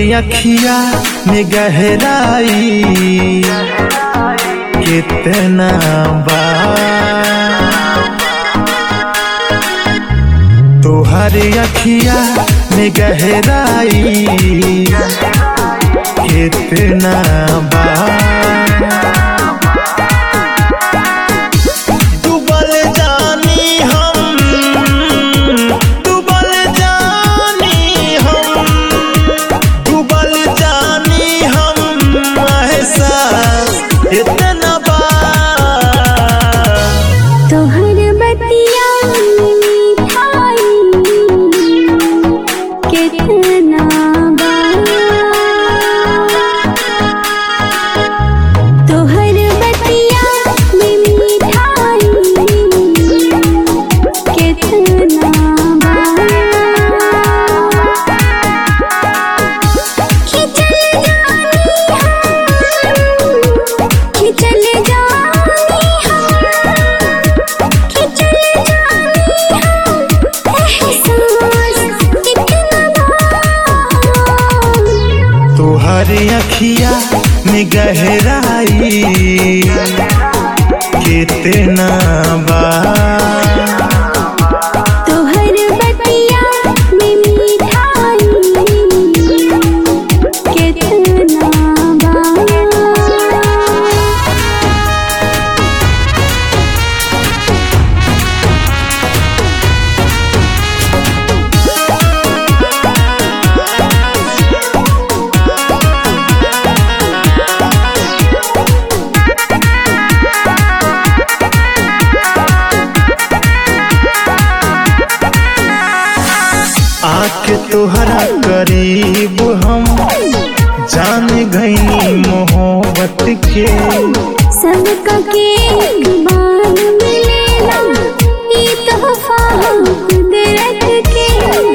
अखिया में गहराई कितना बा तोहर अखिया में गहराई कितना बा डूबल जानी हम डूबल जानी हम डूबल जानी हम एहसास इतना बा तोहर बतिया मिठाई कितना बा तोहर बतिया में मिठाई कितना बा खिचल जानी हम खिचल जानी हम खिचल जानी हम एहसास कितना बा तोहर अखिया में गहराई कितना बा तोहर बतिया में मिठाई कितना बा आके तोहरा करीब हम जान गईनी मोहब्बत के सबका के एक बार मिलेला ये तोहफा कुदरत के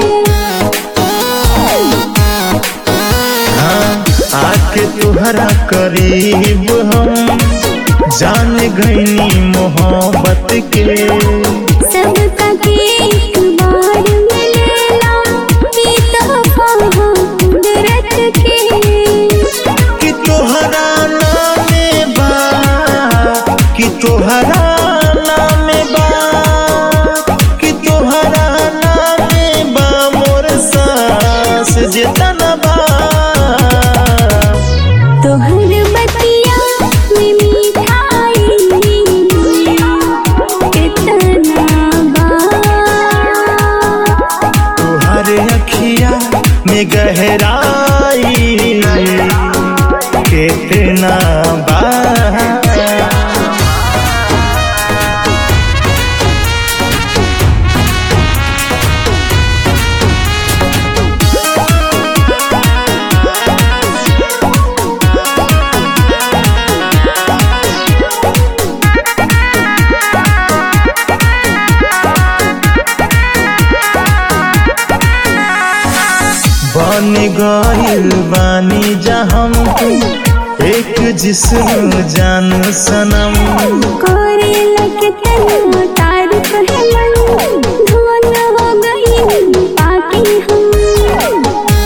हाँ आके तोहरा करीब हम जान गईनी मोहब्बत के सबका के एक बार मिलेला ये तोहफा कुदरत के कि तोहरा नामे बा कि तोहरा नामे बा कि तोहरा नामे बा मोर सांस जितना बा तोहर बतिया में मिठाई कितना बा तोहर अखिया में गहराई कितना बा बन गइल बानी जहम एक जिस्म जान सनम करे लगे तना तारीफ है मन धुन हो गई पाके हम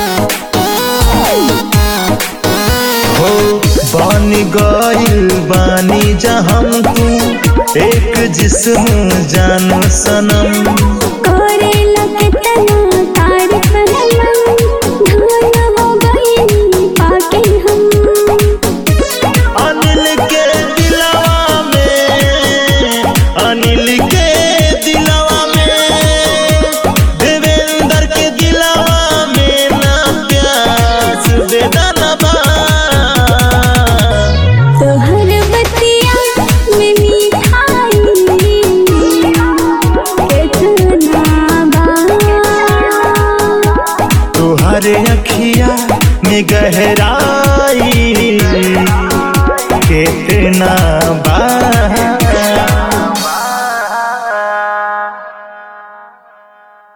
हो बन गइल बानी जहम तू एक जिस्म जान सनम करे लगे तना तारीफ है मन धुन हो गई पाके हम अनिल के दिलवा में अनिल के दिलवा में देवेंद्र के दिलवा में ना प्यास बेदाना बा तोहर बतिया में मिठाई कितना बा तोहर अखिया में गहरा